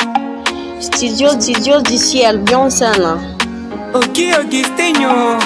Studio, studio d'ici Albion sana. Oki Augustinho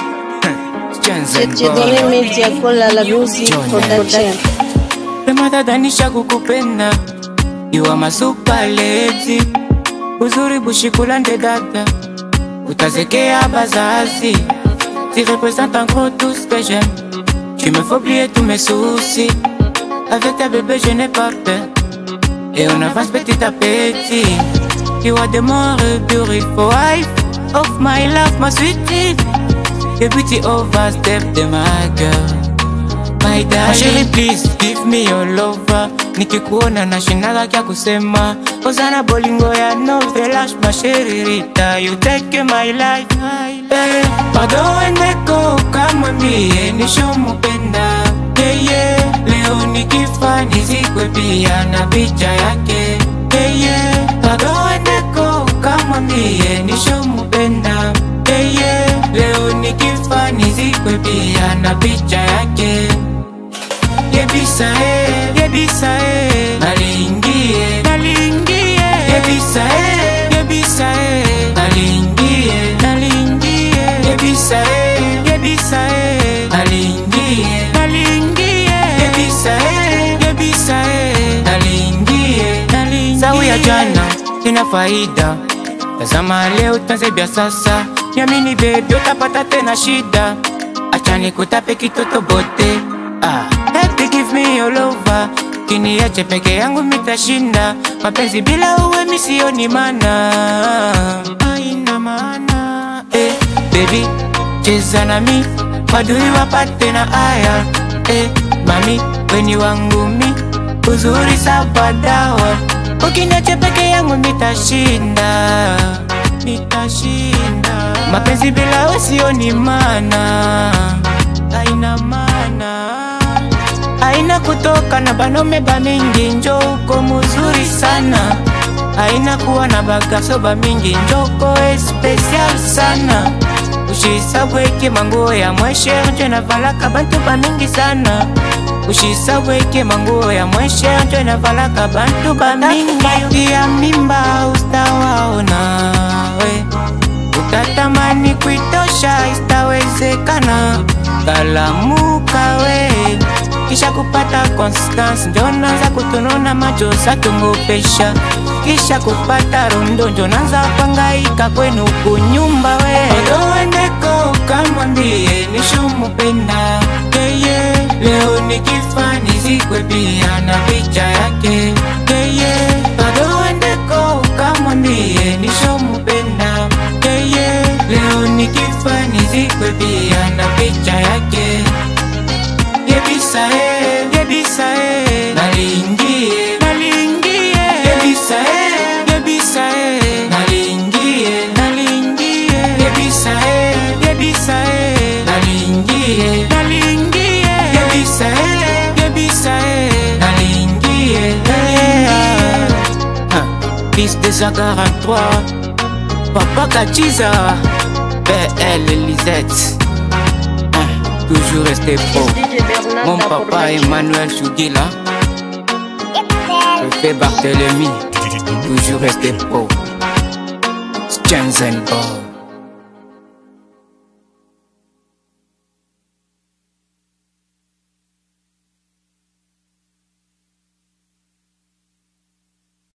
Je te donne media kola la music production. Pema dadanisha kukupenda You are my super lady Uzuri bushikulande dada Utazekea bazazi Tu représentes en gros tout ce que j'aime Tu me fais oublier tous mes soucis Avec ta bébé je n'ai pas peur Et on avance petit à petit You are the more beautiful wife Of my love, my sweetie The beauty of a step de my girl My darling Chérie please give me your lover Nikikuona na shinaga kya kusema Ozana bolingo ya novelash masheririta You take my life eh, Bado wendeko kama mie nishomupenda yeah, yeah. Leo nikifa nizikwe pia na picha yake yeah, yeah. Bado wendeko kama mie nishomupenda yeah, yeah. Leo nikifa nizikwe pia na picha yake yebisa e yebisa e nalingie nalingie yebisa e yebisa e nalingie nalingie yebisa e yebisa e nalingie nalingie yebisa e yebisa e nalingie nalingie sawa ya jana ina faida tazama leo tanzebia sasa niamini bebi utapata tena shida achani kutape kitoto bote ah. Baby give me your lover kiniache peke yangu mitashinda mapenzi bila uwe misioni mana aina maana eh, baby cheza nami madui wapate na aya eh, mami weni wangu mi uzuri sabadawa ukiniache peke yangu mitashinda nitashinda mapenzi bila usioni mana aina mana aina kutoka na banome bamingi njo uko muzuri sana aina kuwa na bagaso bamingi njoko especial sana ushisabweke manguo ya mwesher njo navalaka bantu bamingi sana ushisabweke manguo ya mwesher njo navalaka bantu bamingi ya mimba ustawaona we utatamani kuitosha istawezekana kalamuka we kisha kupata constance njo naanza kutununa macho satungopesha kisha kupata rondo njo naanza pangaika kwenu kunyumba we odoendeko kamwambie nishomupenda yeye leo nikifa nizikwe pia na picha yake yeye odoendeko kamwambie nishomupenda yeye leo nikifa nizikwe pia na picha yake yebisa e yebisa e nalingie nalingie yebisa e yebisa e nalingie nalingie yebisa e yebisa e nalingie nalingie yebisa e yebisa e nalingie nalingie Fils de 143 Papa Kachiza PL Lisette Hein, Toujours resté pro DJ Bernard Mon la papa production. Emmanuel Chougila Le fait Barthélemy Toujours resté pro Skanzen Boy